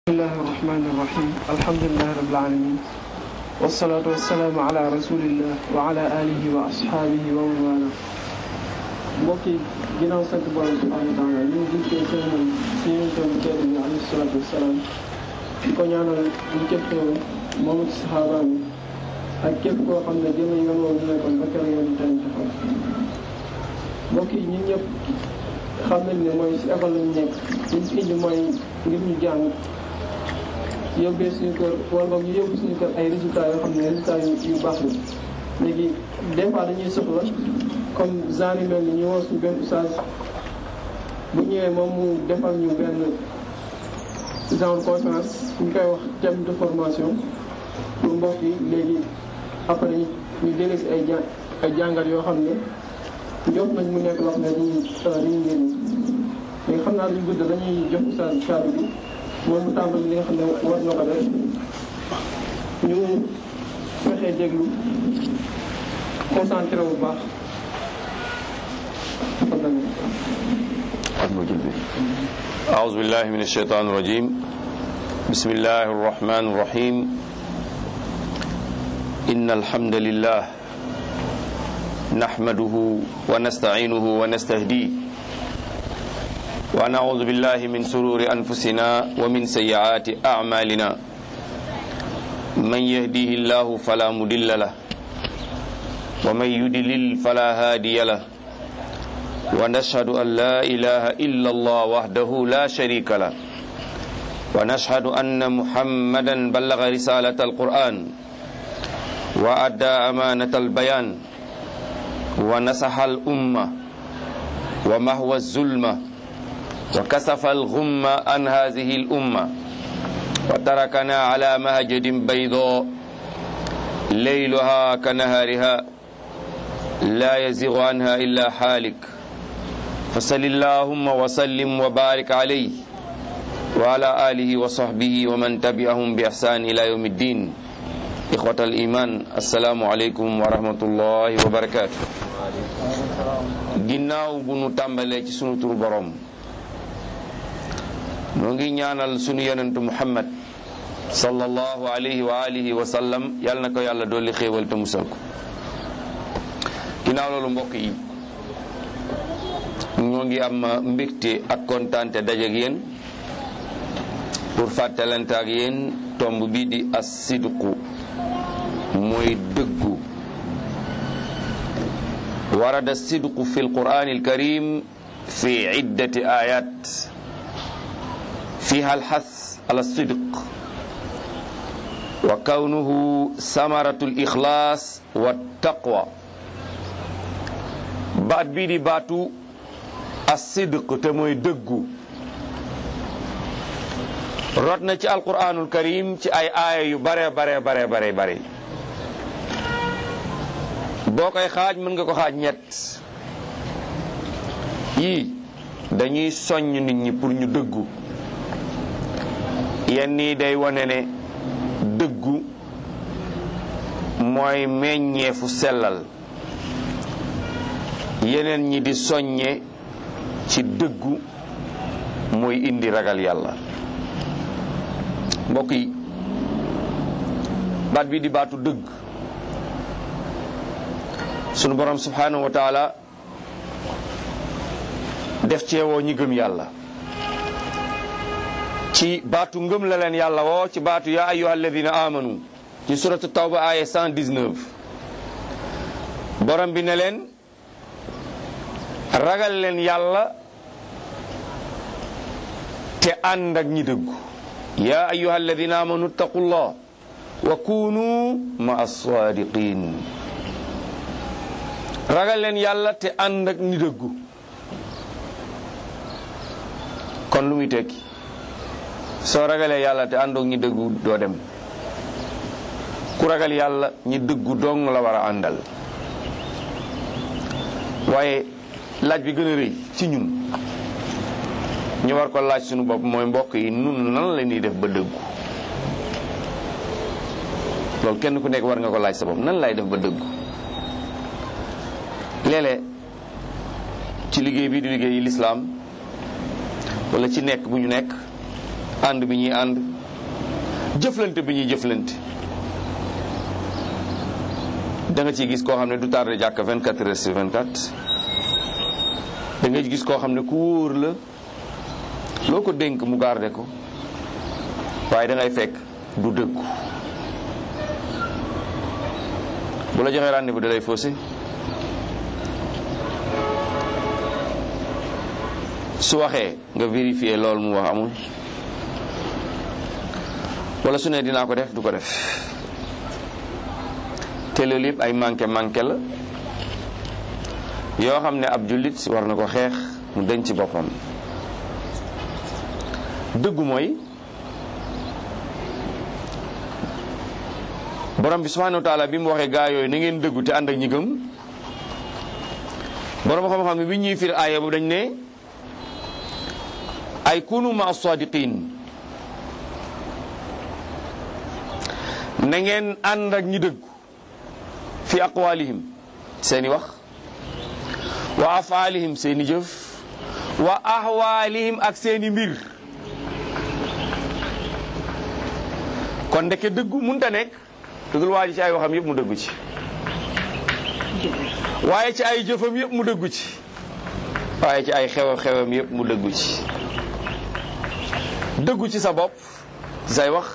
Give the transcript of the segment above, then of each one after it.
bismillahi irrahmani irrahim alhamdulilahi rabil alamin wasalaatu wasalaamu ala rasulillah wa ala alihi wa ashaabihi wa man wala mbokk yi ginnaaw sant borom subhanahu wa taala ñu ngi jëkkee seen si yéen toon tedd bi alayhi salaatu wasalaam di ko ñaanal ñu képp moom ak saxaaba mi ak képp koo xam ne jëme yoon woowu ñu nekkoon ba kër yoon tey taxaw mbokk yi ñun ñëpp xam nañ ne mooy si école lañu nekk liñ fi indi mooy ngir ñu jàng yóbbee suñu kër wala boog ñu yóbbu suñu kër ay résultats yoo xam ne résultats yu yu baax la léegi des fois dañuy soxla comme genre yu mel ni ñu woo suñu benn oustaz bu ñëwee moom mu defal ñu benn genre conférence ñu koy wax thème de formation pour mbokk yi léegi après ñu délee si ay ja ay jàngat yoo xam ne jot nañ mu nekk loo xam ne dañuy dañuy njëriñ léegi xam naa duñ gudd dañuy jox oustaz kàddu bi moom mu tàmbali li nga xam ne war na ko def ñu fexee déglu concentré bu baax أعوذ بالله من الشيطان الرجيم بسم الله الرحمن الرحيم إن الحمد لله نحمده ونستعينه ونستهديه ونعوذ بالله من سرور أنفسنا ومن سيئات أعمالنا من يهديه الله فلا مضل له ومن يضلل فلا هادي له ونشهد أن لا إله إلا الله وحده لا شريك له ونشهد أن محمدا بلغ رسالة القرآن وأدى أمانة البيان ونصح الأمة ومهوى الظلمة وكسف الغم عن هذه الأمة وتركنا على مهجد بيضاء ليلها كنهارها لا يزيغ عنها إلا حالك فصل اللهم وسلم وبارك عليه وعلى آله وصحبه ومن تبعهم بإحسان إلى يوم الدين إخوة الإيمان السلام عليكم ورحمة الله وبركاته ginnaaw bu nu tàmbalee ci sunu turu borom noo ngi ñaanal sunu yonentu muhammad sallallahu alayhi wa alihi wa sallam yal na ko yàlla dolli xéewal te musal ko ginnaaw loolu mbokk yi ñoo ngi am mbégte ak kontaante dajeek yéen pour fàttalante ak yéen tomb bi di as sidqu mooy dëggu warada sidqu fi alqur'ani alkarim fi iddati ayat fiha alxas ala sidq wa kawnuhu samaratu alixlaas wa taqwa baat bii di baatu as-sidq te mooy dëggu rot na ci alquranul karim ci ay aaya yu bare bare bare bare bare boo koy xaaj mën nga ko xaaj ñett yii dañuy soññ nit ñi pour ñu dëggu yenn yi day wane ne dëggu mooy meññeefu sellal yeneen ñi di soññe ci dëggu mooy indi ragal yàlla mbokk yi baat bi di baatu dëgg sunu borom subhanahu wa taala def ceewoo ñi gëm yàlla ci baatu ngëm la leen yàlla woo ci baatu yaa ayyuha alladina amanu ci suratu tawba aya 119 borom bi ne leen ragal leen yàlla te ànd ak ñi dëggu yaa ayuha alladina amanu ttaqullah wa kunu ma assaadiqin ragal leen yàlla te ànd ak ñi dëggu kon lu muy tekki soo ragalee yàlla te àndoog ñi dëggu doo dem ku ragal yàlla ñi dëggu dong la war a àndal waaye laaj bi gën a rëy ci ñun ñu war ko laaj suñu bopp mooy mbokk yi nun nan la ñuy def ba dëggu loolu kenn ku nekk war nga ko laaj sa bopp nan lay def ba dëggu léeg-léeg ci liggéey bi di liggéey lislaam wala ci nekk bu ñu nekk ànd bi ñuy ànd jëflante bi ñuy jëflante da nga ciy gis koo xam ne du tardé jàkk 24 heures sur 24 da nga gis koo xam ne ku wóor la loo ko dénk mu garde ko waaye da ngay fekk du dëggu bu la joxee rendez-vous da lay faussé su waxee nga vérifier loolu mu wax amul wala su ne dinaa ko def du ko def te loolu yëpp ay manqué manqué la yoo xam ne ab jullit war na ko xeex mu denc ci boppam dëggu mooy borom bi subhanahu wa taala bi mu waxee gaa yooyu na ngeen dëggu te ànd ak ñi gëm borom xam-xam ne bi ñuy fir aaya bu dañ ne ay kunu ma sadiqin na ngeen ànd ak ñi dëggu fi aqwalihim seeni wax wa afaalihim seeni jëf wa ahwaalihim ak seeni mbir kon ndeke dëggu munta nekk dëggul waa ji ci ay waxam yëpp mu dëggu ci waaye ci ay jëfam yëpp mu dëggu ci waaye ci ay xew xewam yëpp mu dëggu ci dëggu ci sa bopp ci say wax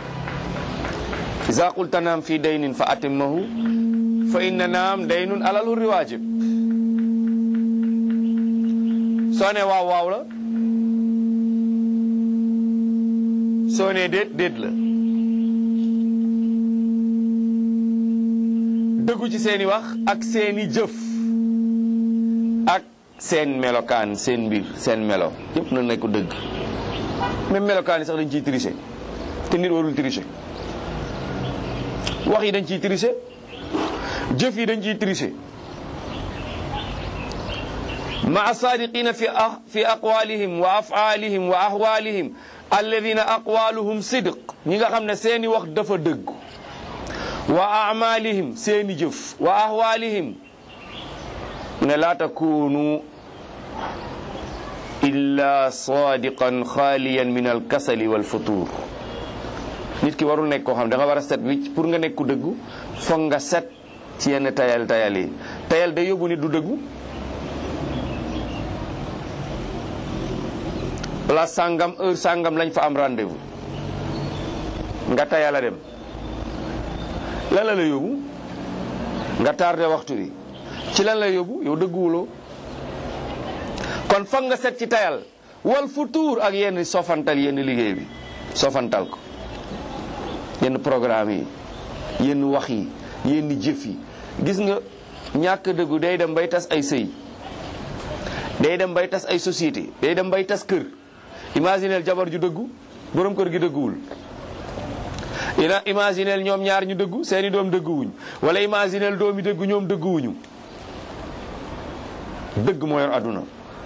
iza qulta naam fi daynin fa atimmahu fa inna naam daynun alal hurri waajib soo ne waaw waaw la soo ne déet déet la dëggu ci seeni wax ak seeni jëf ak seen melokaan seen mbir seen melo yépp na nekk dëgg même melokaan yi sax dañ ciy tricher te nit warul tricher wax yi dañ ciy tricher jëf yi dañ ciy tricher ma sadiqina fi fi aqwalihim wa afaalihim wa ahwalihim alladina aqwaluhum sidq ñi nga xam ne seeni wax dafa dëgg wa amalihim seeni jëf wa ahwalihim ne laa takunu illa sadiqan xaaliyan min alkasali walfutur nit ki warul nekk koo xam da nga war a set wicc pour nga nekk ku dëggu foog nga set ci yenn tayal tayal yi tayal day yóbbu nit du dëggu place sàngam heure sàngam lañ fa am rendez-vous nga tayal a dem lan la la yóbbu nga tardé waxtu wi ci lan la yóbbu yow dëgguwuloo kon foog nga set ci tayal wal futuur ak yenn sofantal yenn liggéey bi sofantal ko yenn programme yi yenn wax yi yenn jëf yi gis nga ñàkk dëggu day dem bay tas ay sëy day dem bay tas ay société day dem bay tas kër imagineel jabar ju dëggu borom kër gi dëgguwul ina imagineel ñoom ñaar ñu dëggu seeni doom dëgguwuñ wala imagineel doom yi dëggu ñoom dëgguwuñu dëgg moo yor àdduna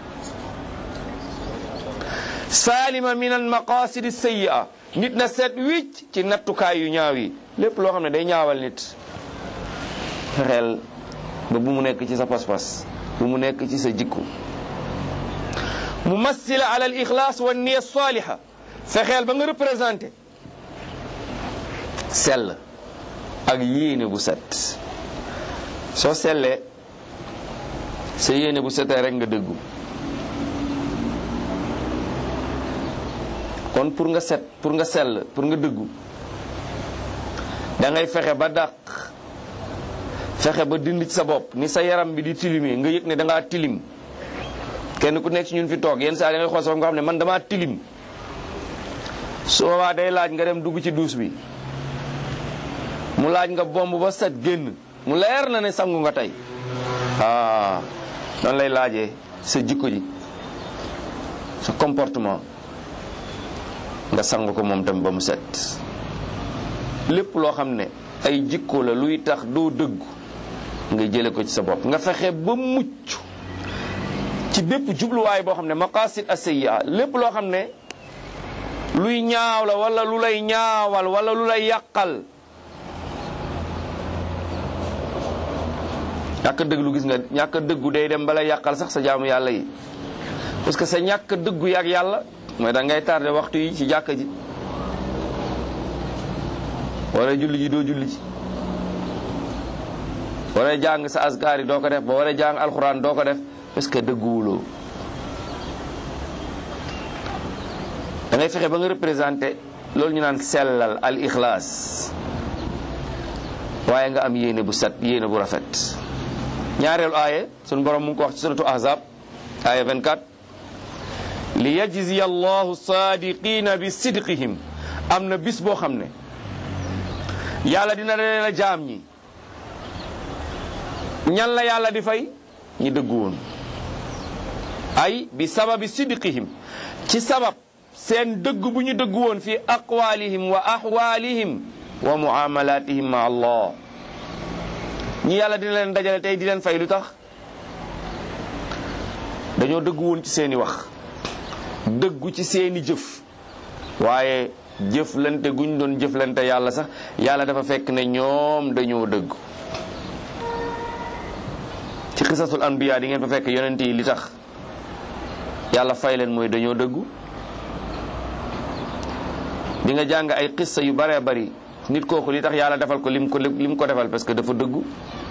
saalima min al maqasidi sayyi'a nit na seet wicc ci nattukaay yu ñaaw yi lépp loo xam ne day ñaawal nit fexeel ba bu mu nekk ci sa pas-pas bu mu nekk ci sa jikku mu massila ala al ixlaas wa niya saliha fexeel ba nga représenté sell ak yéene bu set soo sellee sa yéene bu setee rek nga dëggu kon pour nga set pour nga sell pour nga dëggu da ngay fexe ba dàq fexe ba dindi ci sa bopp ni sa yaram bi di tilimee nga yëg ne da ngaa tilim kenn ku nekk ci ñun fi toog yenn saa da ngay xool sa bopp nga xam ne man damaa tilim su boobaa day laaj nga dem dugg ci duus bi mu laaj nga bomb ba set génn mu leer na ne sangu nga tey ah noonu lay laajee sa jikko ji sa comportement nga sang ko moom tam ba mu set lépp loo xam ne ay jikko la luy tax doo dëggu nga jële ko ci sa bopp nga fexe ba mucc ci bépp jubluwaay boo xam ne maqasid asayya lépp loo xam ne luy ñaaw la wala lu lay ñaawal wala lu lay yàqal ñàkk dëgg gis nga ñàkk dëggu day dem bala yàqal sax sa jaamu yàlla yi parce que sa ñàkk dëggu yaak yàlla mooy da ngay tardé waxtu yi ci jàkka ji wala julli ji doo julli ji wala jàng sa askar yi doo ko def ba wala jàng alxuraan doo ko def parce que dëgguwuloo da ngay fexe ba nga représenté loolu ñu naan sellal al ixlaas waaye nga am yéene bu set yéene bu rafet ñaareelu aaye sunu borom mu ngi ko wax ci suratu ahzab aaye 24 li yajziya allahu saadiqina bi sidqihim am na bis boo xam ne yàlla dina leen a jaam ñi ñan la yàlla di fay ñi dëggu woon ay bi sababi sidqihim ci sabab seen dëgg bu ñu dëgg woon fi aqwalihim wa ahwalihim wa muamalatihim ma allah ñi yàlla dina leen dajale tey di leen fay lu tax dañoo dëgg woon ci seeni wax dëggu ci seeni jëf waaye jëflante guñ doon jëflante yàlla sax yàlla dafa fekk ne ñoom dañoo dëgg ci xisasul anbiya di ngeen fa fekk yonent yi li tax yàlla fay leen mooy dañoo dëggu di nga jàng ay xissa yu bare bari nit kooku li tax yàlla defal ko lim ko lim ko defal parce que dafa dëggu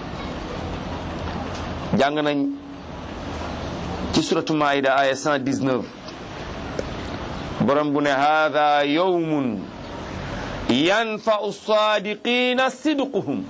jàng nañ ci suratu maida aya 119 borom bu ne hada yawmun yanfa'u sadiqina sidquhum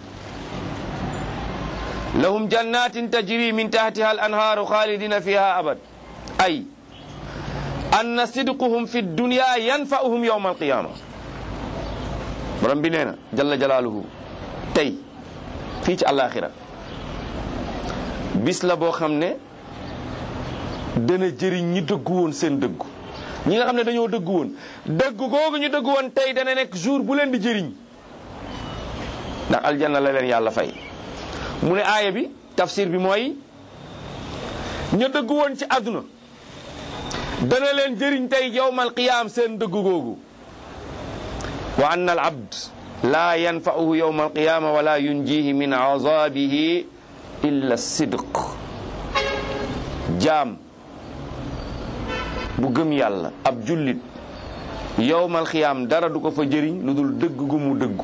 lahum jannatin tajri min tahtiha al anhaaru khalidina fiha abad ay anna sidquhum fi dunya yanfa'uhum yawma alqiyama borom bi nee na jalla jalaaluhu tey fii ci àllaaxira bis la boo xam ne dana jëriñ ñi dëggu woon seen dëggu ñi nga xam ne dañoo dëggu woon dëggu googu ñu dëggu woon tey dana nekk jour bu leen di jëriñ ndax aljanna la leen yàlla fay mu ne aaya bi tafsir bi mooy ña dëggu woon ci àdduna dana leen jëriñ tey yowmal qiyaam seen dëggu googu wa anna al abd laa yanfa'uhu yowma alqiyama wala yunjihi min azabihi illa sidq jaam bu gëm yàlla ab jullit yowmal qiyaam dara du ko fa jëriñ lu dul dëgg gu mu dëggu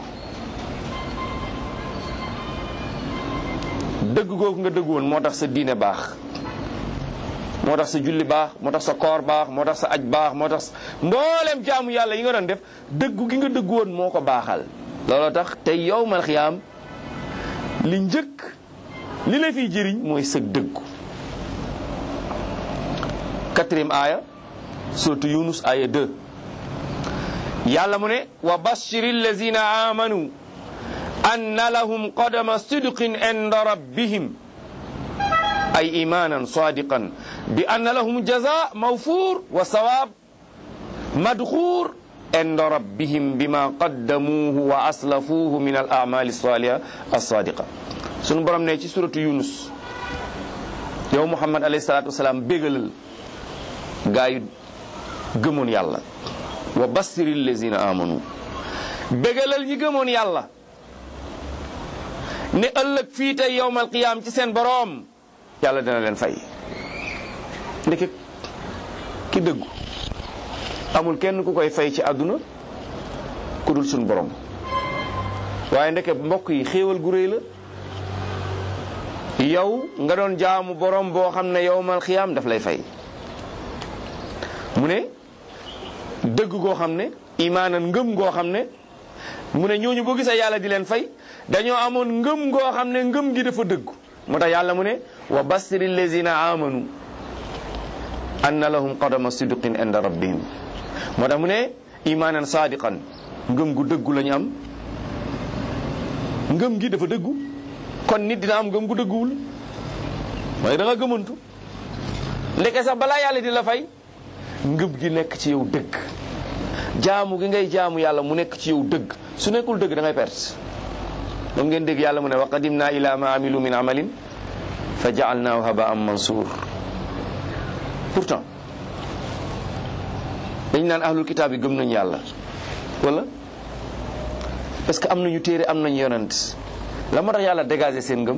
dëgg googu nga dëgg woon moo tax sa diine baax moo tax sa julli baax moo tax sa koor baax moo tax sa aj baax moo tax mboolem jaamu yàlla yi nga doon def dëggu gi nga dëggu woon moo ko baaxal looloo tax tey yow mal xiyaam li njëkk li la fiy jëriñ mooy sa dëggu quatrième aaya suratu yunus aaya 2 yàlla mu ne wa bashiri allazina amanu anna lahum qadama sidqin inda rabbihim ay imanan sadiqan bi anna lahum jaza mawfur wa sawab madxuur inda rabbihim bima qaddamuuhu wa aslafuuhu min al amali saliha alsadiqa sunu borom ne ci suratu yunus yow muhammad alayhi salatu wasalaam bégalal gaa yu gëmoon yàlla wa bassiri allazina amanu bégalal ñi gëmoon yàlla ne ëllëg fii tey yowmal qiyaam ci seen boroom yàlla dina leen fay ndeke ki dëggu amul kenn ku koy fay ci àdduna ku dul suñ borom waaye ndeke mbokk yi xéewal gu réy la yow nga doon jaamu borom boo xam ne yowmal qiyaam daf lay fay mu ne dëgg goo xam ne imaanan ngëm goo xam ne mu ne ñooñu boo gisee yàlla di leen fay dañoo amoon ngëm goo xam ne ngëm gi dafa dëggu moo tax yàlla mu ne wa bassiri allazina amanu anna lahum qadama sidqin inda rabbihim moo tax mu ne imaanan sadiqan ngëm gu dëggu la ñu am ngëm gi dafa dëggu kon nit dina am ngëm gu dëgguwul mooy da nga gëmantu ndeke sax balaa yàlla di la fay ngëm gi nekk ci yow dëgg jaamu gi ngay jaamu yàlla mu nekk ci yow dëgg su nekkul dëgg da ngay perte moom ngeen dégg yàlla mu ne wa qadimna ila ma amilu min amalin fa jaalnaahu habaan mansuur pourtant dañ naan ahlul kitaab yi gëm nañ yàlla wala parce que am nañu téere am nañu yonent la moo tax yàlla dégager seen ngëm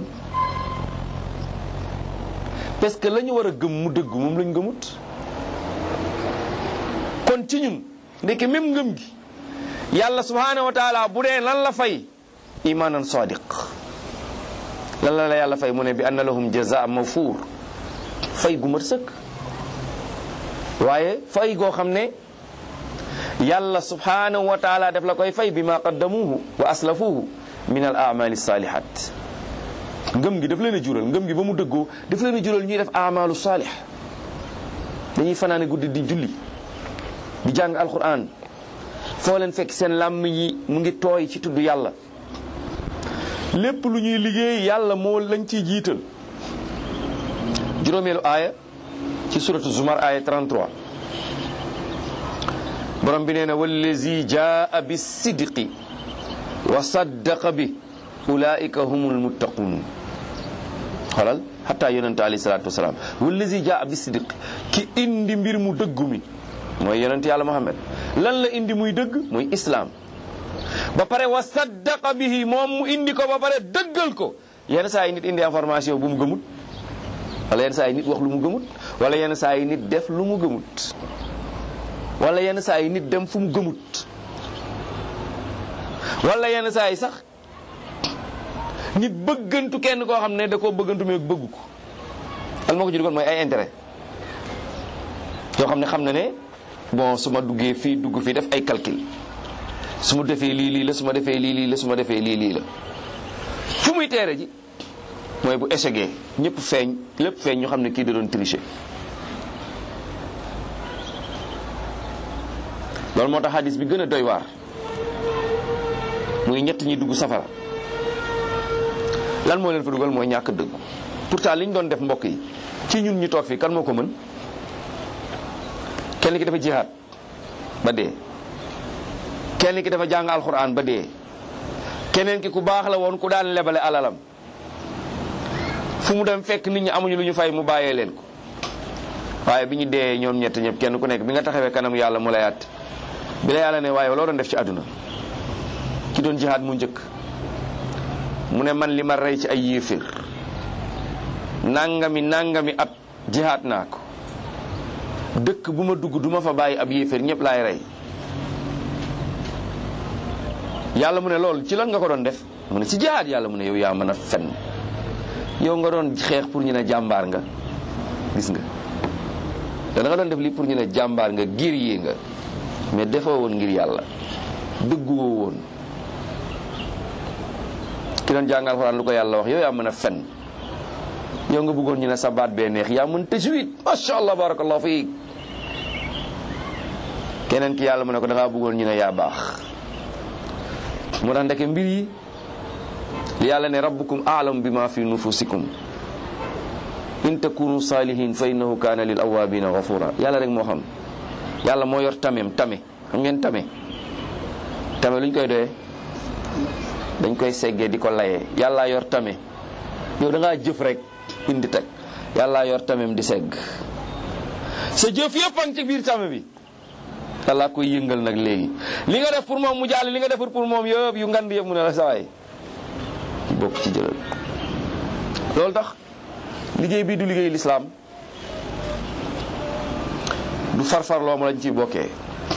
parce que la ñu war a gëm mu dëgg moom lañ gëmut kon ci ñun ndeke même ngëm gi yàlla subhanahu wa taala bu dee lan la fay imanan sadiq lan la la yàlla fay mu ne bi anna lahum jazaa mawfuur fay gu mat sëkk waaye fay goo xam ne yàlla subhanahu wa taala def la koy fay bi ma qaddamuhu wa aslafuhu min al amali salihat ngëm gi daf leen a jural ngëm gi ba mu dëggoo daf leen a jural ñuy def amalu salih dañuy fanaane guddi di julli di jàng alquran foo leen fekk seen làmm yi mu ngi tooy ci tudd yàlla lépp lu ñuy liggéey yàlla moo lañ ciy jiital juróomeelu aaya ci suratu zumar aaya 33 borom bi nee na wallazi jaa bi sidqi wa saddaqa bi ulaika humul muttaqun xoolal xataa yonente alayhi salatu wasalaam wallazi jaa bi sidqi ki indi mbir mu dëggu mi mooy yonent yàlla Muhammad lan la indi muy dëgg muy islaam ba pare wa saddaqa bihi moom mu indi ko ba pare dëggal ko yenn saa yi nit indi information bu mu gëmut wala yenn saa yi nit wax lu mu gëmut wala yenn saa yi nit def lu mu gëmut wala yenn saa yi nit dem fu mu gëmut wala yenn saa yi sax nit bëggantu kenn koo xam ne da koo bëggantu mais bëggu ko al moo ko ci dugal mooy ay intérêt yoo xam ne xam na ne bon su ma duggee fii dugg fii def ay calcul su ma defee lii lii la su ma defee lii lii la su ma defee lii lii la fu muy teere ji mooy bu échecgee ñëpp feeñ lépp feeñ ñu xam ne kii da doon tricher loolu moo tax hadis bi gën a doy waar muy ñett ñi dugg safara lan moo leen fa dugal mooy ñàkk dëggu pourtant li ñu doon def mbokk yi ci ñun ñu toog fii kan moo ko mën kenn ki dafa jihaad ba dee kenn ki dafa jàng alxuraan ba dee keneen ki ku baax la woon ku daan lebale alalam fu mu dem fekk nit ñi amuñu lu ñu fay mu bàyyee leen ko waaye bi ñu dee ñoom ñett ñëpp kenn ku nekk bi nga taxawee kanam yàlla mu lay at bi la yàlla ne waaye loo doon def ci àdduna ki doon jihaad mu njëkk mu ne man li ma rey ci ay yéeféer nangami nangami at jihaad naa ko dëkk bu ma dugg du ma fa bàyyi ab yéeféer ñëpp laay rey yàlla mu ne loolu ci lan nga ko doon def mu ne ci jihaad yàlla mu ne yow yaa mën a fen yow nga doon xeex pour ñu ne jàmbaar nga gis nga da nga doon def lii pour ñu ne jàmbaar nga guerrier nga mais defoo woon ngir yàlla dëgguwoo woon ki doon jàngal Alxuraan lu ko yàlla wax yow yaa mën a fen yow nga bëggoon ñu ne sa baat bee neex yaa mën tajwid macha allah barakallahu fiik keneen ki yàlla mu ne ko da ngaa bëggoon ñu ne yaa baax mu tax ndeke mbir yi li yàlla ne rabbukum a'lamu bima fi nufusikum in takunu salihin fa innahu kana lil awabina ghafura yàlla rek moo xam yàlla moo yor tamem tame xam ngeen tame tame lu ñu koy doyee dañ koy seggee di ko layee yàllaa yor tame yow da ngaa jëf rek indi teg yàllaa yor tamem di segg sa jëf yëpp a ngi ci biir tame bi yàllaa koy yëngal nag léegi li nga def pour moom mu jàll li nga defar pour moom yëpp yu ngand yëpp mu ne la sawaay bokk ci jëlal loolu tax liggéey bii du liggéey lislaam du farfarloo ma lañ ciy bokkee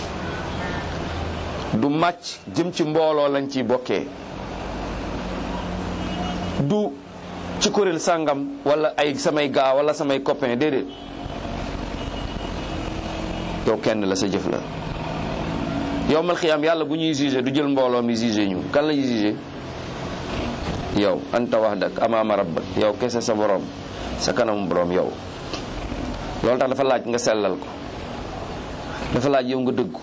du màcc jëm ci mbooloo lañ ciy bokkee du ci kuréel sàngam wala ay samay gaa wala samay copain déedéet yow kenn la sa jëf la yowmal xiyaam yàlla bu ñuy jugé du jël mbooloo mi jugé ñu kan la ñuy jugé yow anta wahdak amaama rabbak yow kese sa borom sa kanamu borom yow loolu tax dafa laaj nga sellal ko dafa laaj yow nga dëggu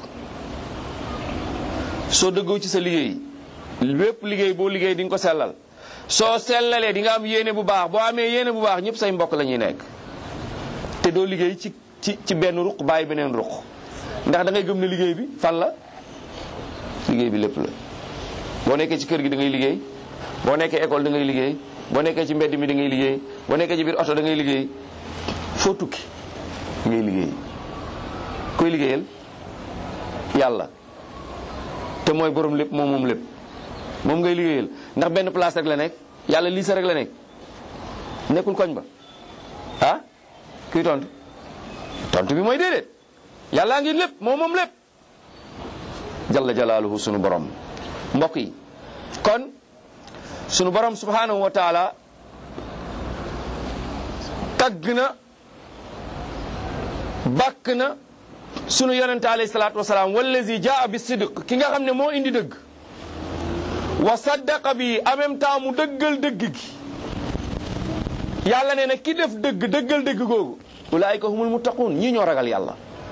soo dëggoo ci sa liggéey lépp liggéey boo liggéey di nga ko sellal soo sellalee di nga am yéene bu baax boo amee yéene bu baax ñëpp say mbokk la ñuy nekk te doo liggéey ci ci ci benn ruq bàyyi beneen ruq ndax da ngay gëm ne liggéey bi fan la liggéey bi lépp la boo nekkee ci kër gi da ngay liggéey boo nekkee école da ngay liggéey boo nekkee ci mbedd mi da ngay liggéey boo nekkee ci biir oto da ngay liggéey foo tukki da ngay liggéey koy liggéeyal yàlla te mooy borom lépp moom moom lépp moom ngay liggéeyal ndax benn place rek la nekk yàlla lii sa rek la nekk nekkul koñ ba ah kuy tontu tontu bi mooy déedéet yàllaa ngi lépp moom moom lépp jalla jalaaluhu sunu borom mbokk yi kon sunu borom subhanahu wa taala tagg na bàkk na sunu yonente alayhi salaatu wasalaam wallazi jaa bi sidq ki nga xam ne moo indi dëgg wa saddaqa bi en même temps mu dëggal dëgg gi yàlla nee na ki def dëgg dëggal dëgg googu ulaayika humul muttaquun ñii ñoo ragal yàlla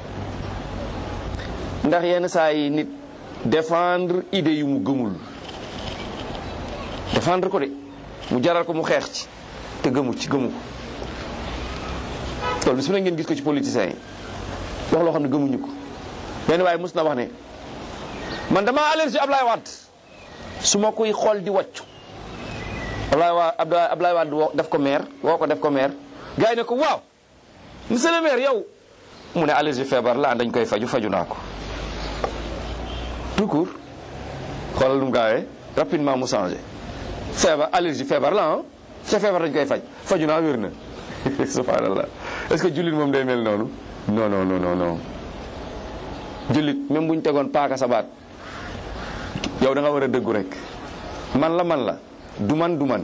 ndax yenn saa yi nit défendre idée yu mu gëmul défendre ko de mu jaral ko mu xeex ci te gëmu ci gëmu ko loolu bis mu ne ngeen gis ko ci politiciens yi wax loo xam ne gëmuñu ko benn waaye mus na wax ne man dama allergie Ablaye Wade su ma koy xool di wàccu Ablaye Wade Ablaye Wade woo def ko maire woo ko def ko maire gars yi ne ko waaw monsieur le maire yow mu ne allergie feebar la dañ koy faju faju naa ko tout court xoolal lu mu gaawee rapidement mu changé feebar allergie feebar la ah ca feebar dañ koy faj faju naa wér na subhanallah est-ce que jullit moom day mel noonu non non non non non jullit même bu ñu tegoon paaka sa baat yow da nga war a dëggu rek man la man la du man du man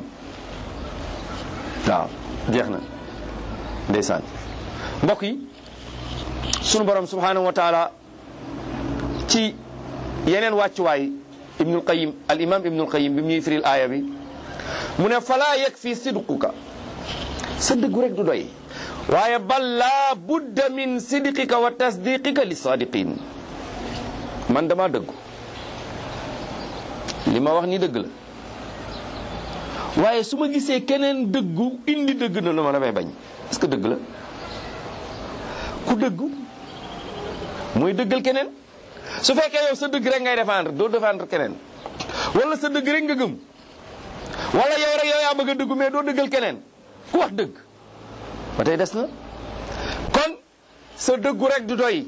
waaw jeex na ndeysaan mbokk yi sunu borom subhanahu wa taala ci yeneen wàccuwaay ibnul qayim al imam ibnul qayim bi mu ñuy firil aaya bi mu ne fala yakfi sidquka sa dëggu rek du doy waaye bal laa budda min sidqika wa tasdiqika li sadiqin man dama dëggu li ma wax ni dëgg la waaye su ma gisee keneen dëggu indi dëgg na la ma damay bañ est-ce que dëgg la ku dëggu mooy dëggal keneen su fekkee yow sa dëgg rek ngay défendre doo défendre keneen wala sa dëgg rek nga gëm wala yow rek yow yaa bëgg a dëggu mais doo dëggal keneen ku wax dëgg ba tey des na kon sa dëggu rek du doy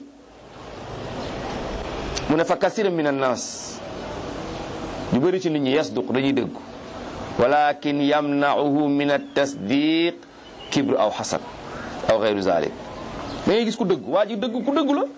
mu ne fa kasira min annaas ñu bëri ci nit ñi yasduq dañuy dëggu walakin yamnauhu min at-tasdiq kibru aw xasad aw xeyru zalik da ngay gis ku dëgg waa ji dëgg ku dëggu la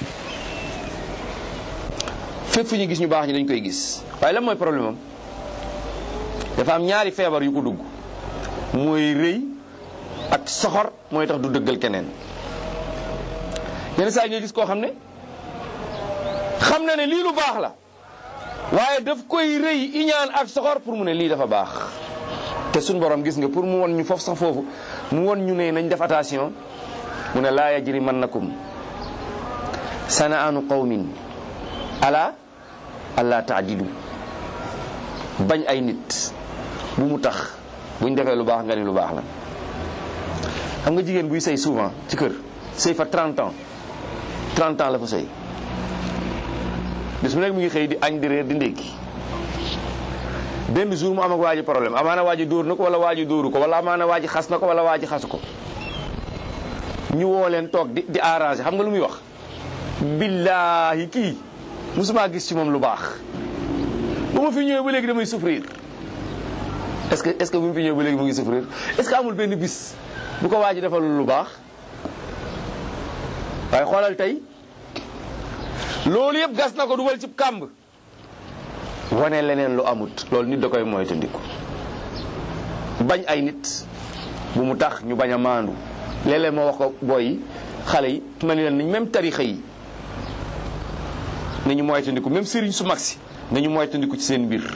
fépp fu ñu gis ñu baax ñi dañ koy gis waaye lan mooy problème am dafa am ñaari feebar yu ko dugg mooy rëy ak soxor mooy tax du dëggal keneen yenn saa yi ngay gis koo xam ne xam na ne lii lu baax la waaye daf koy rëy iñaan ak soxor pour mu ne lii dafa baax te suñ borom gis nga pour mu won ñu foofu sax foofu mu won ñu ne nañ def attention mu ne laa yajrimannakum sanaanu qawmin ala alla taadilu bañ ay nit bu mu tax buñ defee lu baax nga ni lu baax la xam nga jigéen buy sëy souvent ci kër sëy fa 30 ans 30 ans la fa sëy bis mu nekk mu ngi xëy di añ di reer di ndékki benn jour mu am ak waa ji problème amaana waa ji dóor na ko wala waa ji dóoru ko wala amaana waa ji xas na ko wala waa ji xasu ko ñu woo leen toog di di arrangé xam nga lu muy wax billaahi kii musuma gis ci moom lu baax ba ma fi ñëwee ba léegi damay souffrir est-ce que est-ce que bu mu fi ñëwee ba léegi mu ngi souffrir est-ce que amul benn bis bu ko waa ji defal lu baax waaye xoolal tey loolu yëpp gas na ko dugal ci kàmb wane leneen lu amut loolu nit da koy moytandiku bañ ay nit bu mu tax ñu bañ a maandu léeg-léeg moo wax ko booy yi xale yi ma ne leen nañ même tarixa yi nañu moytandiku même sëriñ su mag si nañu moytandiku ci seen mbir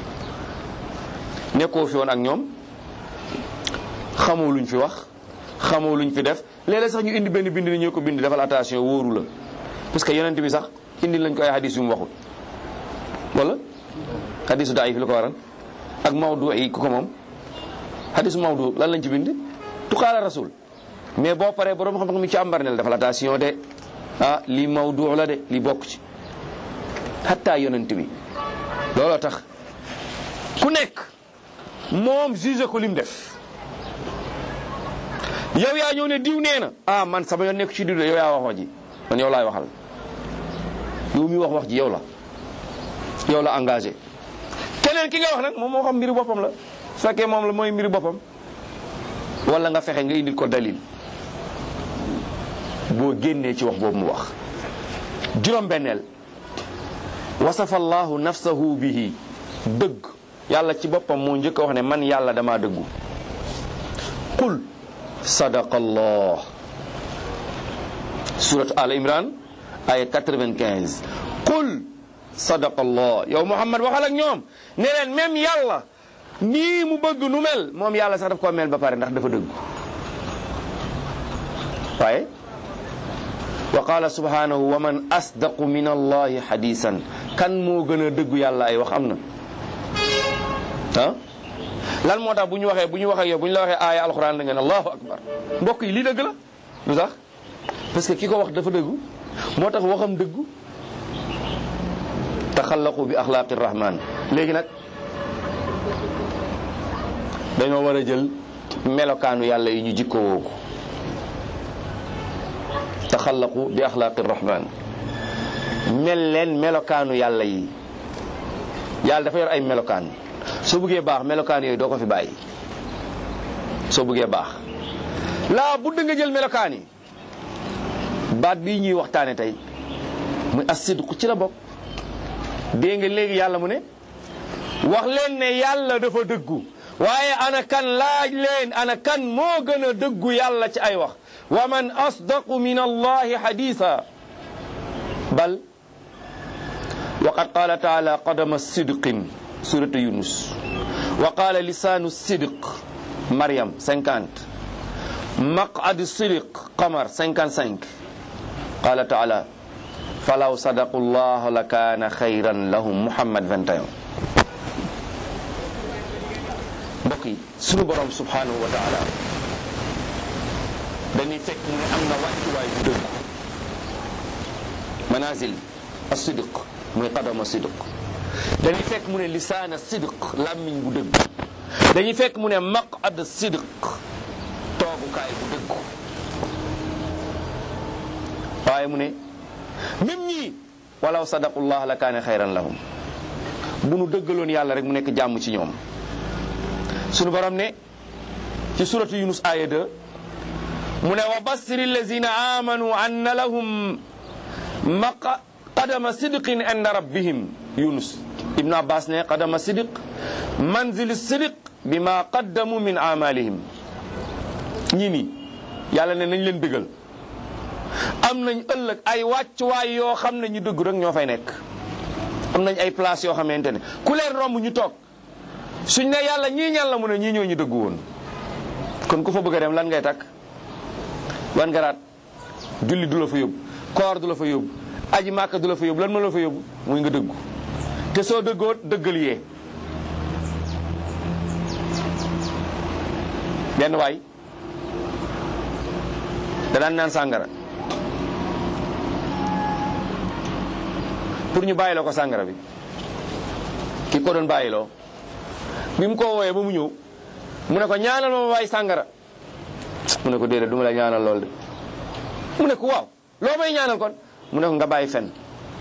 nekkoo fi woon ak ñoom xamoo luñ fi wax xamoo luñ fi def léeg-léeg sax ñu indi benn bind ni ñoo ko bind defal attention wóoru la parce que yonent bi sax indi lañ ko ay hadis yu mu waxul wala hadisu daif lu ko waral ak mawdu yi ku ko moom hadisu mawdu lan lañ ci bind tuqaala rasul mais boo paree borom xam-xam mi ci ambar ne la defal attention de ah lii mawdu la de li bokk ci hatta yonent bi looloo tax ku nekk moom juge ko lim def yow yaa ñëw ne diw nee na ah man sama yoon nekk ci diw de yow yaa wax wax ji man yow laay waxal yow mi wax wax ji yow la yow la engagé keneen ki nga wax nag moom moo xam mbiri boppam la su fekkee moom la mooy mbiri boppam wala nga fexe nga indil ko dalil boo génnee ci wax boobu mu wax juróom-benneel wasafa allahu nafsahu bihi dëgg yàlla ci boppam moo njëkk a wax ne man yàlla dama dëggu qul sadaqa allah surat al imran aya 95 qul sadaqa allah yow muhammad waxal ak ñoom ne leen même yàlla nii mu bëgg nu mel moom yàlla sax daf koo mel ba pare ndax dafa dëggu waaye wa qala subhanahu wa man asdaqu min allahi hadisan kan moo gën a dëggu yàlla ay wax am na ah lan moo tax bu ñu waxee bu ñu waxee yow bu ñu la waxee aaya alquran da nga ne allahu akbar mbokk yi lii dëgg la lu tax parce que ki ko wax dafa dëggu moo tax waxam dëggu taxallaqu bi axlaaqi rahman léegi nag dañoo war a jël melokaanu yàlla yi ñu jikko woo ko taxallaqu bi axlaaqi rahman mel leen melokaanu yàlla yi yàlla dafa yor ay melokaan soo bëggee baax melokaan yooyu doo ko fi bàyyi soo bëggee baax laa budd nga jël melokaan yi baat bii ñuy waxtaane tey muy asidqu ci la bokk dégg nga léegi yàlla mu ne wax leen ne yàlla dafa dëggu waaye ana kan laaj leen ana kan moo gën a dëggu yàlla ci ay wax wa man asdaqu min allahi haditha bal waqad qala taala qadama sidqin suratu yunus wa qala lisanu sidq maryam 50 maqad sidq qamar 55 qala taala falaw sadaqu llah la kaana xayran lahum muhammad 21 mbokk yi sunu borom subhanahu wa taala dañuy fekk mu ne am na wàccuwaay bu dëgg manazil as-sidq muy qadama sidq dañuy fekk mu ne lisaana sidq làmmiñ bu dëgg dañuy fekk mu ne maqad sidq toogukaay bu dëgg waaye mu ne même ñii walaw sadaqullah la kaane xayran lahum bu nu dëggaloon yàlla rek mu nekk jàmm ci ñoom sunu borom ne ci suratu yunus aya 2 mu ne wa bassiri allazina amanu anna lahum maqa qadama sidqin inda rabbihim yunus ibnu abbas ne qadama sidq manzil sidq bima qaddamu min amalihim ñii nii yàlla ne nañ leen bégal am nañ ëllëg ay wàccuwaay yoo xam ne ñu dëgg rek ñoo fay nekk am nañ ay place yoo xamante ne ku leen romb ñu toog suñ ne yàlla ñii ñan la mu ne ñii ñoo ñu dëgg woon kon ku fa bëgg a dem lan ngay takk wan garaat julli du la fa yóbbu koor du la fa yóbbu aji màkka du la fa yóbbu lan ma la fa yóbbu muy nga dëggu te soo dëggoo dëggal yee benn waay da daan naan sàngara pour ñu bàyyiloo ko sàngara bi ki ko doon bàyyiloo bi mu ko wooyee ba mu ñëw mu ne ko ñaanal ma ma bàyyi sàngara mu ne ko déedéet du ma la ñaanal lool de mu ne ko waaw loo may ñaanal kon mu ne ko nga bàyyi fen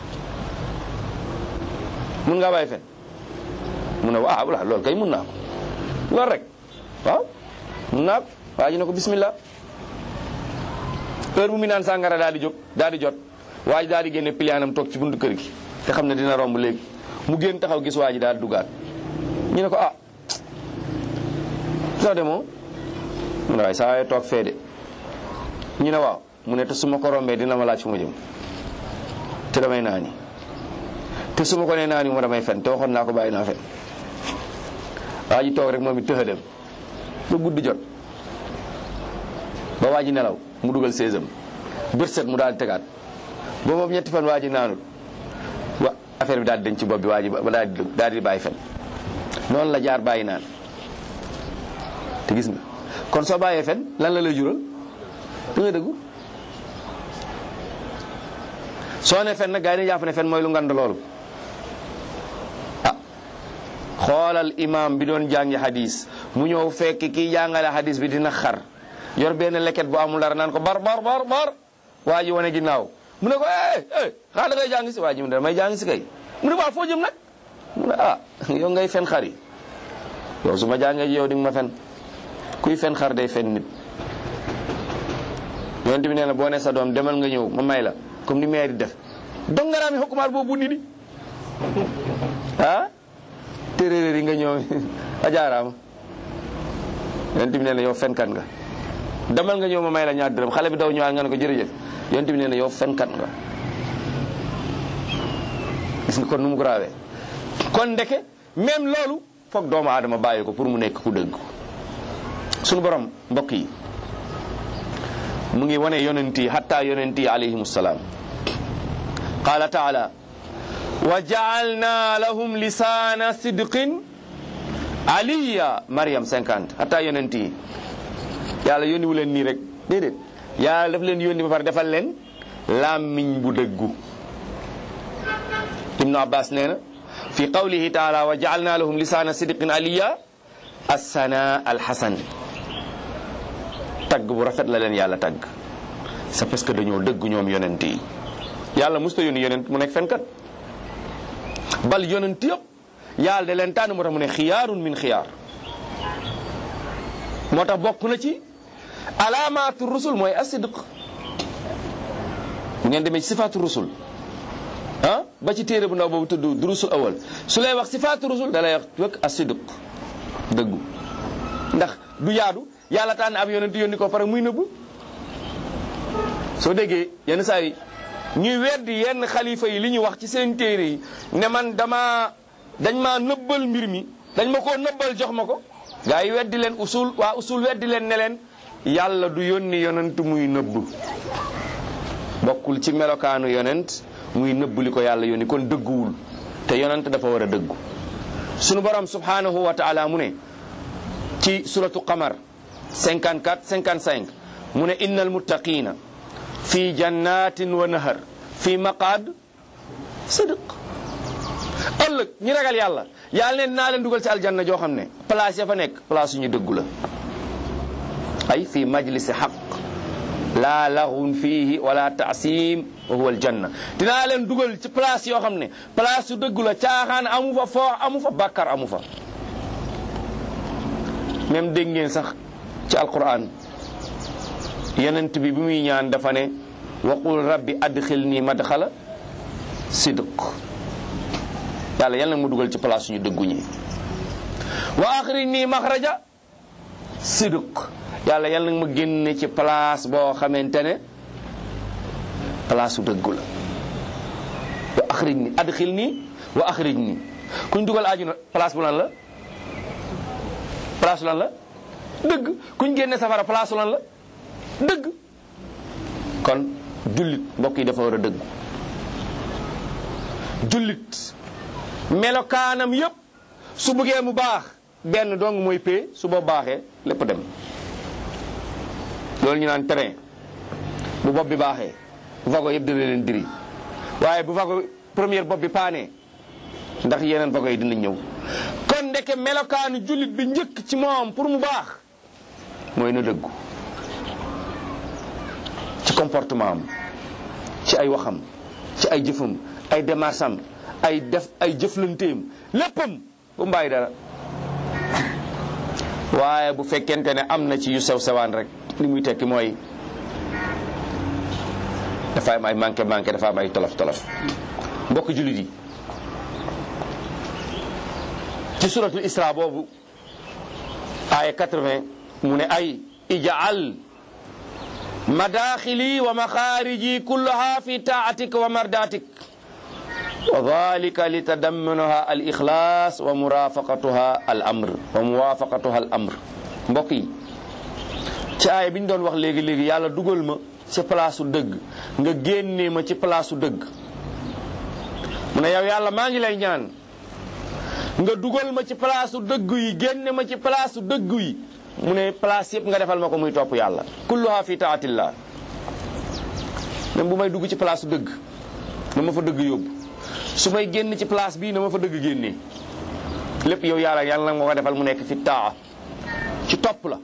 mun nga bàyyi fen mu ne ah wala loolu kay mun naa ko loolu rek waaw mun naa ko waa ji ne ko bismillah heure bu mu naan sàngara daal di jóg daal di jot waa ji daal di génne piliyaanam toog ci buntu kër gi te xam ne dina romb léegi mu génn taxaw gis waa ji daal di dugaat ñu ne ko ah soo demoo mu ne waaye saa waay toog fee de ñu ne waaw mu ne te su ma ko rombee dina ma laaj fu ma jëm te damay naani te su ma ko nee naani ma damay fen te waxoon naa ko bàyyi naa fen waa ji toog rek moom it tëxa dem ba guddi jot ba waa ji nelaw mu dugal séesam bët set mu daal di tegaat ba moom ñetti fan waa ji naanul wa affaire bi daal di denc ci bopp bi waa ji ba daal di daal di bàyyi fen noonu la jaar bàyyi naan te gis nga kon soo bàyyee fen lan la lay jural da nga dëggu soo ne fen nag gaa yi dañuy jàpp ne fen mooy lu ngand loolu ah xoolal imam bi doon jàngi hadis mu ñëw fekk kii jàngale hadis bi dina xar yor benn leket bu amul dara naan ko bar bar bar bar waa ji wane ginnaaw mu ne ko eh eh xaa da ngay jàng si waa ji mu ne damay jàng si kay mu ne waa foo jëm nag mu ne ah yow ngay fen xar yi yow su ma jàngee yow di nga ma fen kuy fen xar day fen nit yonent bi nee na boo ne sa doom demal nga ñëw ma may la comme ni maire di def dongaraami hokkumaar boobu ni di ah téeréer yi nga ñëw a jaaraama yonent bi nee na yow fenkat nga demal nga ñëw ma may la ñaar dërëm xale bi daw ñëwaat nga ne ko jërëjëf yonent bi nee na yow fenkat nga gis nga kon nu mu graawee kon ndeke même loolu foog doomu aadama bàyyi ko pour mu nekk ku dëgg sunu borom mbokk yi mu ngi wane yonent yi hatta yonent yi alayhim salaam qaala taala wa jaalna lahum lisaana sidqin aliya mariam 50 hatta yonent yi yàlla yónni wu leen nii rek déedéet yàlla daf leen yónni ba pare defal leen làmmiñ bu dëggu ibnu abbas nee na fi qawlihi taala wa jaalna lahum lisaana sidqin aliya assana alxasan tagg bu rafet la leen yàlla tagg c'est parce que dañoo dëgg ñoom yonent yi yàlla musta yónni yonent mu nekk fenkat bal yonent yëpp yàlla da leen tànn moo tax mu ne xiyaarun min xiyaar moo tax bokk na ci alaamaatu rusul mooy asidq bu ngeen demee ci sifaatu rusul ah ba ci téere bu ndaw boobu tudd durusul awal su lay wax sifaatu rusul da lay wax wëkk asidq dëggu ndax du yaadu yàlla tànn ab yonent yónni ko pare muy nëbb soo déggee yenn saa yi ñuy weddi yenn xalifa yi li ñu wax ci seen téere yi ne man dama dañ maa nëbbal mbir mi dañ ma koo nëbbal jox ma ko gaa yi weddi leen usul waa usul weddi leen ne leen yàlla du yónni yonent muy nëbb bokkul ci melokaanu yonent muy nëbb li ko yàlla yónni kon dëgguwul te yonent dafa war a dëggu sunu borom subhanahu wa taala mu ne ci suratu qamar 54 55 mu ne innal muttaqina fi jannatin wa nahar fi maqaad sidq ëllëg ñi ragal yàlla yàlla ne naa leen dugal ci aljanna joo xam ne place ya fa nekk place yu ñu dëggu la ay fi majlisi xaq laa laxun fiihi wala taasim wa huwa aljanna dinaa leen dugal ci place yoo xam ne place yu dëggu la caaxaan amu fa foox amu fa bàkkar amu fa même dégg ngeen sax ci alquran yonent bi bi muy ñaan dafa ne waqul rabbi adxilni madxala sidq yàlla yal na mu dugal ci place suñu dëggu ñi wa axrijni maxraja sidq yàlla yal na ma génne ci place boo xamante ne place su dëggu la wa axrijni adxilni wa axrijni kuñ dugal ajuna place bu lan la place lan la dëgg kuñ génne safara place lan la dëgg kon jullit mbokk yi dafa war a dëgg jullit melokaanam yépp su bëggee mu baax benn dong mooy pee su boo baaxee lépp dem loolu ñu naan train bu bopp bi baaxee vago yëpp dina leen diri waaye bu vago première bopp bi paanee ndax yeneen vago yi dina ñëw kon ndeke melokaanu jullit bi njëkk ci moom pour mu baax mooy na dëggu ci comportement am ci ay waxam ci ay jëfam ay démarches am ay def ay jëflanteem léppam bu mu bàyyi dara waaye bu fekkente ne am na ci yu sew sewaan rek li muy tekki mooy dafa am ay manqué manqué dafa am ay tolof tolof mbokk jullit yi ci suratul isra boobu aaya 80 mu ne ay ijaal madaxili wa maxaariji kullaha fi taatik wa mardatik wa dalika li tadammanuha al ixlaas wa murafaqatuha al amr wa muwafaqatuha al amr mbokk yi ci aaya bi ñu doon wax léegi léegi yàlla dugal ma ci place su dëgg nga génnee ma ci place su dëgg mu ne yow yàlla maa ngi lay ñaan nga dugal ma ci place su dëgg yi génne ma ci place su dëgg yi mu ne place yëpp nga defal ma ko muy topp yàlla kulluha fi taatillah même bu may dugg ci place su dëgg na ma fa dëgg yóbbu su may génn ci place bii na ma fa dëgg génnee lépp yow yàlla yàlla nga ko defal mu nekk fi taa ci topp la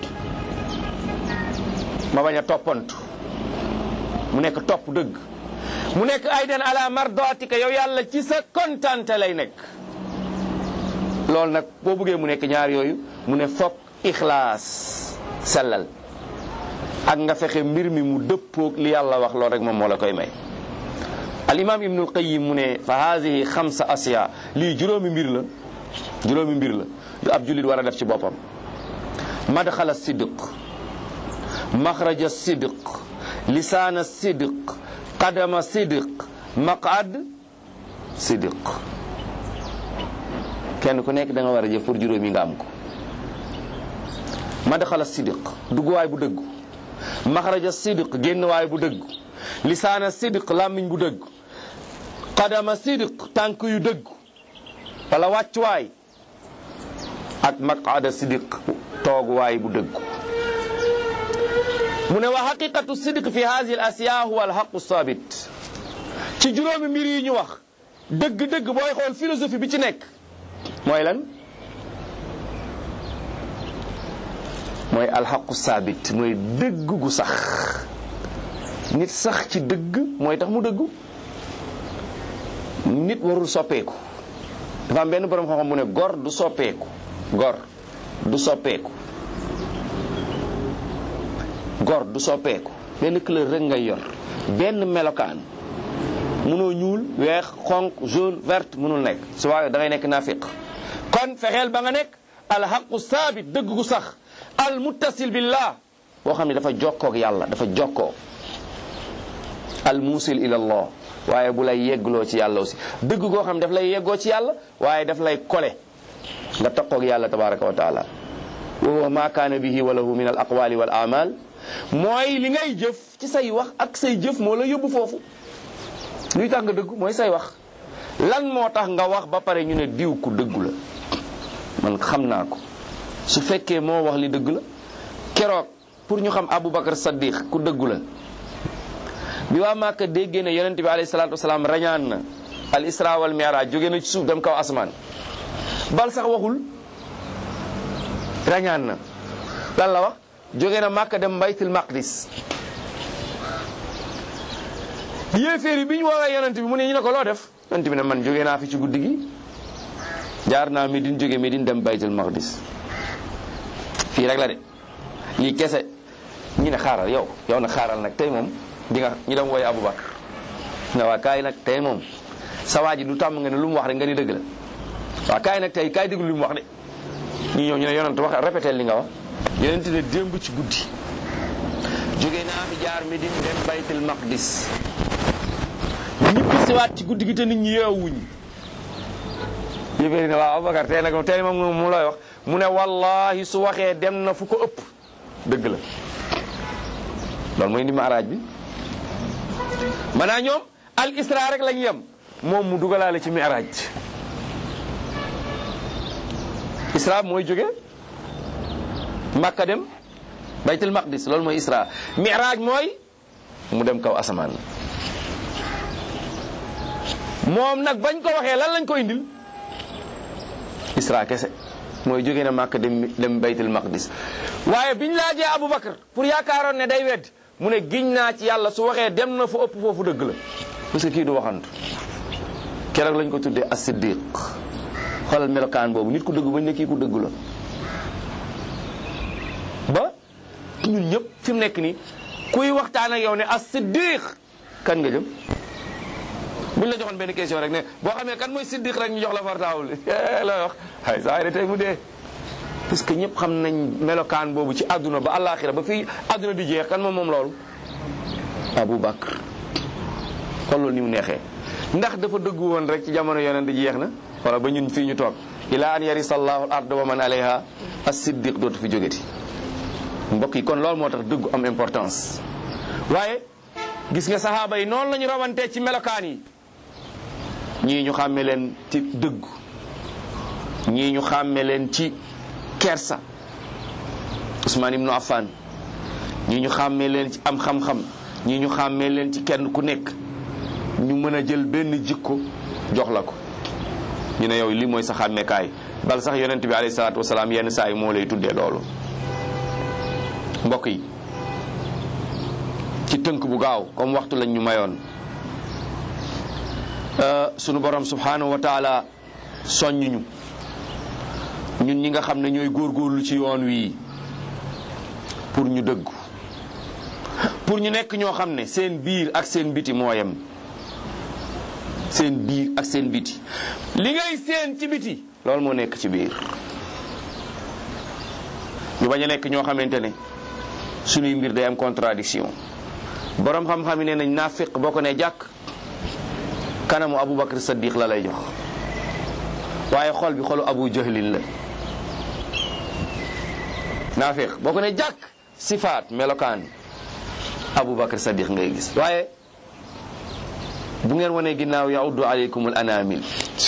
ma bañ a toppantu mu nekk topp dëgg mu nekk aydan ala mardatika yow yàlla ci sa kontante lay nekk loolu nag boo buggee mu nekk ñaar yooyu mu ne fokk ixlaas sellal ak nga fexe mbir mi mu dëppoog li yàlla wax loolu rek moom moo la koy may al imam ibnul qayim mu ne fa haadihi xamsa asiya lii juróomi mbir la juróomi mbir la yu ab jullit war a def ci boppam madxala sidq maxraja sidq lisaana sidq qadama sidq maqad sidq kenn ku nekk da nga war a jëf pour juróomi nga am ko madxala sidq dugguwaay bu dëggu maxraja sidq génnwaay bu dëggu lisaana sidq làmmiñ bu dëgg qadama sidq tànk yu dëgg wala wàccuwaay ak maqada sidq tooguwaay bu dëgg mu ne wa xaqiqatu sidq fi hadihi al asiya huwa al xaqu sabit ci juróomi mbir yi ñu wax dëgg-dëgg booy xool philosophie bi ci nekk mooy lan mooy alxaqu sabit mooy dëgg gu sax nit sax ci dëgg mooy tax mu dëggu nit warul soppeeku dafa am benn borom xam-xam mu ne gor du soppeeku gor du soppeeku gor du soppeeku benn couleur rek ngay yor benn melokaan mënoo ñuul weex xonq jaune verte mënul nekk su waaye da ngay nekk naafiq kon fexeel ba nga nekk alxaqu saabit dëgg gu sax al muttasil billah boo xam ne dafa jokkoo ak yàlla dafa jokkoo al muusil ila allah waaye bu lay yeggloo ci yàlla aussi dëgg goo xam ne daf lay yeggoo ci yàlla waaye daf lay kole nga taqoo ak yàlla tabaraka wa taala wa huwa ma kaana bihi wa lahu min al aqwali wal amal mooy li ngay jëf ci say wax ak say jëf moo la yóbbu foofu luy tax nga dëggu mooy say wax lan moo tax nga wax ba pare ñu ne diw ku dëggu la man xam naa ko su fekkee moo wax li dëgg la keroog pour ñu xam Aboubacar Saddiq ku dëggu la bi waa Màkka déggee ne yonent bi alayhi salaatu wasalaam rañaan na al isra wal mi'raj jóge na ci suuf dem kaw asmaan bal sax waxul rañaan na lan la wax jóge na Màkka dem baytul maqdis yéeféer yi bi ñu woowee yonent bi mu ne ñu ne ko loo def yonent bi ne man jóge naa fi ci guddi gi jaar naa Medine jóge Medine dem baytul maqdis fii rek la de lii kese ñi ne xaaral yow yow nag xaaral nag tey moom di nga ñu dem wooye Aboubacar ne waa kaay nag tey moom sa waa ji du tàmm nga ne lu mu wax rek nga ni dëgg la waa kaay nag tey kaay déglu lu mu wax de ñu ñëw ñu ne yonent wax répété li nga wax yonent ne démb ci guddi jóge naa fi jaar Medine dem baytul maqdis ñibbi siwaat ci guddi gi te nit ñi yeewuñ yëféeri ne waaw Aboubacar tey nag tey moom mu looy wax mu ne wallahi su waxee dem na fu ko ëpp dëgg la loolu mooy indi maaraaj bi maanaam ñoom al isra rek lañ yem moom mu dugalaale ci mi'raaj isra mooy jóge Makka dem baytul maqdis loolu mooy isra mi'raaj mooy mu dem kaw asamaan moom nag bañ ko waxee lan lañ ko indil isra kese mooy jóge na Makka dem dem baytul maqdis waaye biñ laajee Aboubacar pour yaakaaroon ne day wedd mu ne giñ naa ci yàlla su waxee dem na fu ëpp foofu dëgg la parce que kii du waxantu keroog lañ ko tuddee as-siddiq xoolal melokaan boobu nit ku dëgg bañ ne kii ku dëgg la ba ñun ñëpp fi mu nekk nii kuy waxtaan ak yow ne as-siddiq kan nga jëm buñ la joxoon benn question rek ne boo xamee kan mooy siddiq rek ñu jox la fartaawul looy wax ay saa yi tey mu dee parce que ñëpp xam nañ melokaan boobu ci àdduna ba àllaaxira ba fii àdduna di jeex kan moom moom loolu Abu Bakr kon loolu ni mu neexee ndax dafa dëggu woon rek ci jamono yonent di jeex na wala ba ñun fii ñu toog ila an yarisa allahu al ard wa man alayha as-siddiq dootu fi jógeti mbokk yi kon loolu moo tax dëggu am importance waaye gis nga saxaaba yi noonu la ñu rawantee ci melokaan yi ñii ñu xàmme leen ci dëggu ñii ñu xàmme leen ci kersa Usmaan ibnu Affan ñii ñu xàmmee leen ci am xam-xam ñii ñu xàmmee leen ci kenn ku nekk ñu mën a jël benn jikko jox la ko ñu ne yow li mooy sa xàmmeekaay bal sax yonent bi alayhi salaatu wasalaam yenn saa yi moo lay tuddee loolu mbokk yi ci tënk bu gaaw comme waxtu lañ ñu mayoon sunu borom subhanahu wa taala soññuñu ñun ñi nga xam ne ñooy góorgóorlu ci yoon wi pour ñu dëggu pour ñu nekk ñoo xam ne seen biir ak seen biti moo yem seen biir ak seen biti li ngay seen ci biti loolu moo nekk ci biir ñu bañ a nekk ñoo xamante ne suñuy mbir day am contradiction borom xam-xam yi nee nañ naafiq boo ko ne jàkk kanamu Aboubacar Saddiq la lay jox waaye xol bi xolu Abu Jahlin la naafiq boo ko ne jàkk sifaat melokaan Aboubacar Saddiq ngay gis waaye bu ngeen wanee ginnaaw yauddu aleykum al anamil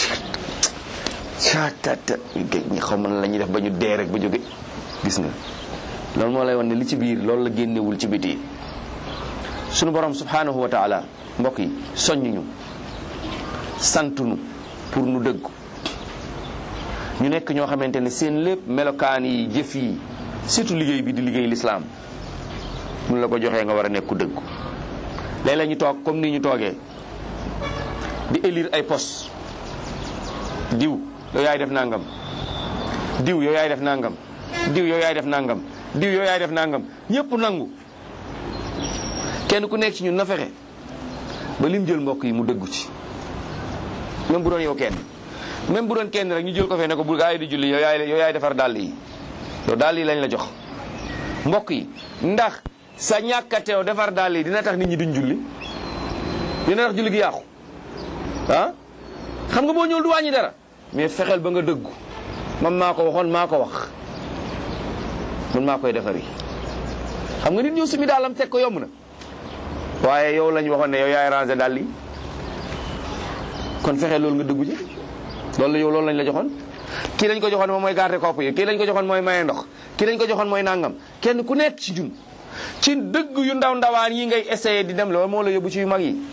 caatata ñi xaw ma la ñuy def ba ñu dee rek ba jóge gis nga loolu moo lay wan ne li ci biir loolu la génnewul ci biti sunu borom subhanahu wa taala mbokk yi soññuñu santunu pour nu dëggu ñu nekk ñoo xamante ne seen lépp melokaan yi jëf yi surtout liggéey bi di liggéey lislaam mun la ko joxee nga war a nekku dëggu léeg-léeg ñu toog comme ni ñu toogee di élire ay poste diw yow yaay def nangam diw yow yaay def nangam diw yow yaay def nangam diw yow yaay def nangam ñëpp nangu kenn ku nekk ci ñun na fexe ba lim jël mbokk yi mu dëggu ci même bu doon yow kenn même bu doon kenn rek ñu jël ko fee ne ko bu gaa yi di julli yow yaay yow yaay defar dàll yi yow dàll yi lañ la jox mbokk yi ndax sa ñàkkateew defar dàll yi dina tax nit ñi duñ julli dina tax julli gi yàqu ah xam nga boo ñëwul du wàññi dara mais fexeel ba nga dëggu man maa ko waxoon maa ko wax man maa koy defari xam nga nit ñëw sumi daalam teg ko yomb na waaye yow lañ waxoon ne yow yaay ranger dàll yi kon fexeel loolu nga dëggu ci loolu la yow loolu lañ la joxoon kii lañ ko joxoon moom mooy garder kopp yi kii lañ ko joxoon mooy maye ndox kii lañ ko joxoon mooy nangam kenn ku nekk ci ñun ci dëgg yu ndaw ndawaan yi ngay essayer di dem loolu moo la yóbbu ci yu mag yi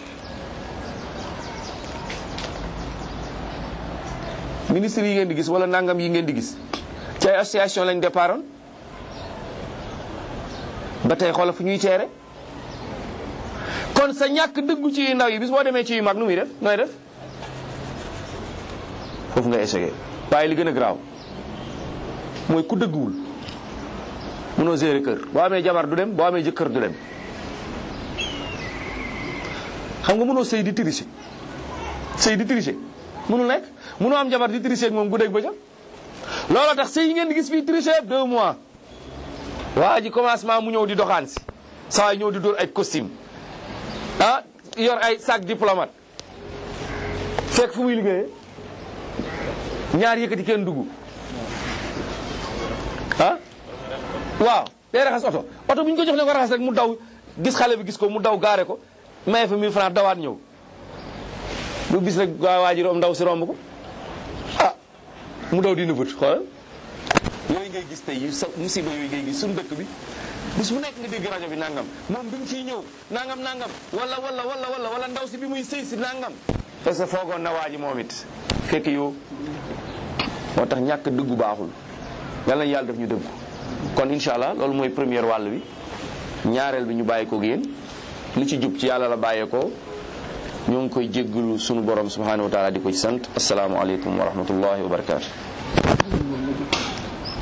ministre yi ngeen di gis wala nangam yi ngeen di gis ci ay association lañ départoon ba tey xoolal fu ñuy ceere kon sa ñàkk dëggu ci yu ndaw yi bis boo demee ci yu mag nu muy def nooy def foofu nga échec waaye li gën a garaaw mooy ku dëgguwul mënoo gérer kër boo amee jabar du dem boo amee jëkkër du dem xam nga mënoo sëy di tricher sëy di tricher mënul nekk mënoo am jabar di tricher ak moom guddeeg bëccëg looloo tax sëy yi ngeen di gis fii tricher yëpp deux mois waa ji commencement mu ñëw di doxaan si saa waay ñëw di dóor ay costume ah yor ay sac diplomate fekk fu muy liggéeyee ñaar yëkkati kenn dugg ah waaw day raxas oto oto bu ñu ko jox ne ko raxas rek mu daw gis xale bi gis ko mu daw gaare ko maye fa 1000 francs dawaat ñëw bu bis rek waa waa ji ndaw si romb ko ah mu daw di nëbët xoolal yooyu ngay gis tey yu sa musiba yooyu ngay gis suñu dëkk bi bis bu nekk nga dégg rajo bi nangam moom bi mu fiy ñëw nangam nangam wala wala wala wala wala ndaw si bi muy sëy si nangam parce que foogoon na waa ji moom it fekk yow moo tax ñàkk dëggu baaxul yàlla na yàlla def ñu dëggu kon incha allah loolu mooy première wàll bi ñaareel bi ñu bàyyi ko yéen lu ci jub ci yàlla la bàyyeekoo ñoo ngi koy jéggalu sunu borom subhanahu wa taala di ko ci sant asalaamualeykum wa rahmatullahi wa barakaatu.